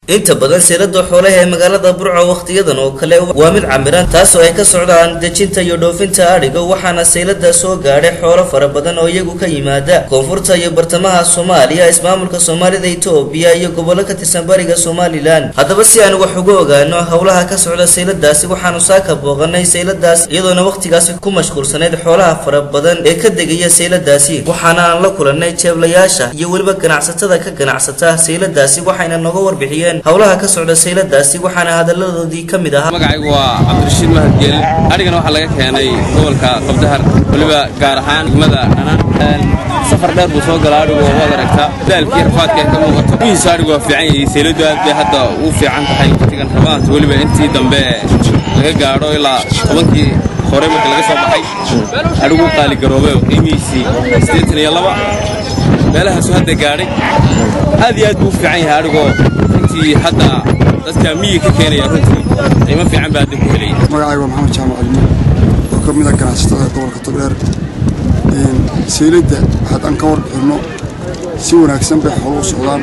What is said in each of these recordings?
inta badan seelada xoolaha ee magaalada burco wakhtiyadan oo kale waa mid camiran taasoo ay ka socdaan dejinta iyo dhoofinta adhiga waxaana seylada soo gaadhay xoolo fara badan oo iyagu ka yimaada koonfurta iyo bartamaha soomaaliya ismaamulka soomaalida itoobiya iyo gobollo ka tirsan bariga somalilan haddaba si aan wax uga ogaano howlaha ka socda seyladaasi waxaanu saaka booqanay seyladaas iyadoona wakhtigaasi ku mashquulsanayd xoolaha fara badan ee ka degaya seyladaasi waxaana aan la kulanay jeeblayaasha iyo weliba ganacsatada ka ganacsata seyladaasi waxayna nooga warbixiyeen howlaha ka socda seyladaasi waxaana hadaladoodii ka mid ahaa magacaygu waa cabdirashiid mahad geelin adhigana waxaa laga keenay gobolka qabdahar weliba gaar ahaan degmada dhanaan safar dheer buu soo gala adhigu waad aragtaa daalkii rafaadka ay ka muuqato mihiisu adhigu waa fiican yahay seyladu aad bay hadda uu fiican tahay waqtigan rabaanta weliba intii dambe laga gaadho ilaa tobankii hore marka laga soo baxay adhigu qaaligaroobay qiimihiisii siddeetan iyo laba meelahaasu hadda gaadhay aad iyo aad buu u fiican yahay adhigoo runtii hadda dadka miyi ka keenaya runtii qiimo fiican baa hadda ku helaya magacayga waa maxamed jaamac cilmi oo ka mid ah ganacsatada gobolka togdheer seylada haddaan ka warbixinno si wanaagsan bay xoolo u socdaan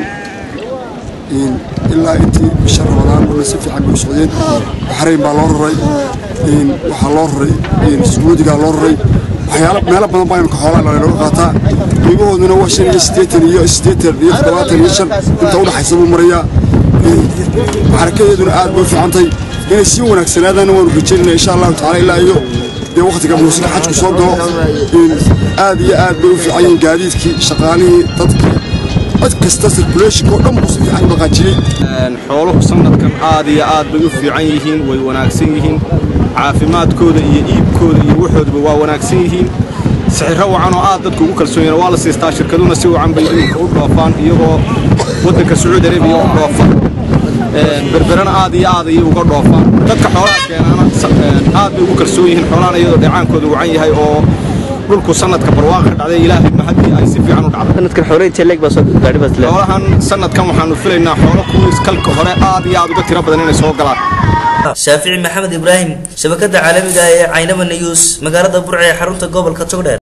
ilaa intii bisha rabadaan una si fiican bay u socdeen baxrayn baa loo raray waxaa loo raray sacuudigaa loo raray waxyaalo meelo badan baa imika xoolaa looga qaataa qiimahooduna waa shan iyo siddeetan iyo siddeetan iyo toddobaatan iyo shan inta udhaxaysa buu marayaa xarakadeeduna aad bay u fiicantahay inay sii wanaagsanaadaana waanu rajaynayna insha allahu tacala ilaa iyo dee wakhtiga muusika xajku soo galo aad iyo aad bay u fiican yihiin gaadiidkii shaqaalihii dadkii cid kasta circulationka oo dhan buu si fiican u dhaqaajiyey xooluhu sanadkan aad iyo aad bay u fiican yihiin way wanaagsan yihiin caafimaadkooda iyo iibkooda iyo waxoodaba waa wanaagsan yihiin sixirro wacan oo aad dadku ugu kalsoon yahin waa la siistaa shirkaduna si wacan bay iminka u dhoofaan iyagoo waddanka sacuudi arabiya u dhoofa berberana aad iyo aad ayay uga dhoofaan dadka xoolaha keenaana aad bay ugu kalsoon yihiin xoolahana iyadoo dheecaankooda wacan yahay oo dhulku sanadka barwaaqa ka dhacday ilaahay mahadii ay si fiican u dhacday sanadkan xoolo intee leeg baa soo gaadhay baad leedahay xoolahan sanadkan waxaanu filaynaa xoolo kuwiis kalka hore aad iyo aad uga tiro badan inay soo galaan shaafici maxamed ibraahim shabakada caalamiga ah ee caynaba news magaalada burca ee xarunta gobolka togdheer